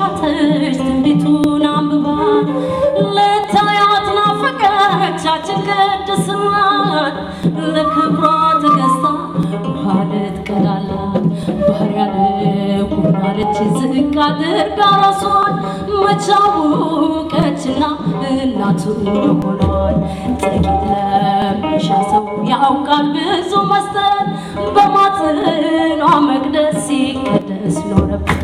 ሻተች ትንቢቱን አንብባ ልታያት ናፈቀቻችን ቅድስናን ለክብሯ ተገዝታ ውሃ ልትቀዳላት ባሪያ ልሁናለች ዝቅ አድርጋ ራሷን መቻወቀችና እናቱ ሆኗል ጥቂት ለሚሻ ሰው ያውቃል ብዙ መስጠት በማጽኗ መቅደስ ሲቀደስ ኖረበት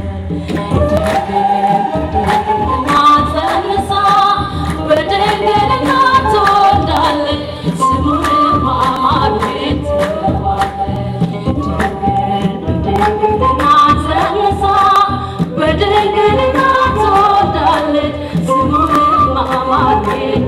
ማጸንሳ በድንግልና ትወልዳለች ስሙንም አማኑኤል ማጸንሳ በድንግልና ትወልዳለች ስሙንም አማኑኤል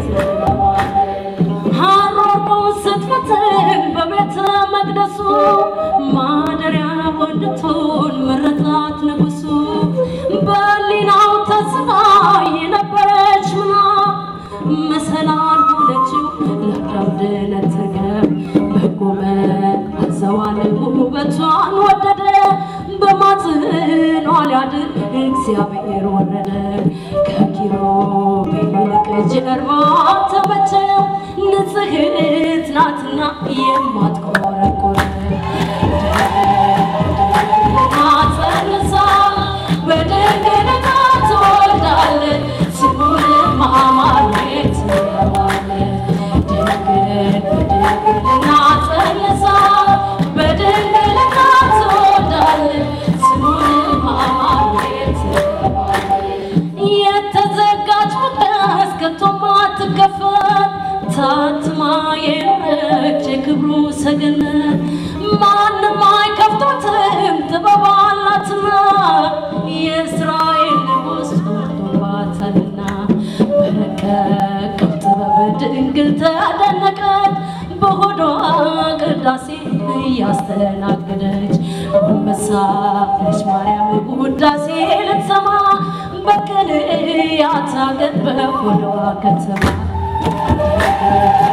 ሐሮሩን ስትፈትን በቤተ መቅደሱ ማደሪያ ወንድቱን መረጣት ንጉሱ በሊናው ተስፋ የነበረች ምና መሰላል ሆነችው ለአዳም ድነት ትርገም በቆመ አዘዋል ውበቷን ወደደ በማጽኗ ሊያድን እግዚአብሔር ወረደ ከኪሩቤል ይልቅ ጀርባ ተመቸው ንጽሕት ናትና የማትቆረቆር ጸንሳ በድንግልና ትወልዳለች ስሙንም አማኑኤል ትለዋለች። ድንግል በድንግልና ጸንሳ በድንግልና ትወልዳለች ስሙንም አማኑኤል ትለዋለች። የተዘጋች መቅደስ ከቶም አትከፈት ታትማ የኖረች የክብሩ ሰገነት ማንም አይከፍቷትም ጥበብ አላትና የእስራኤል ንጉሥ ወርዶባታልና በረቀቀው ጥበብ ድንግል ተደነቀች በሆዷ ቅዳሴ እያስተናገደች ጎንበሳለች ማርያም ውዳሴ ልትሰማ በቅንያት አገር በሆዷ ከተማ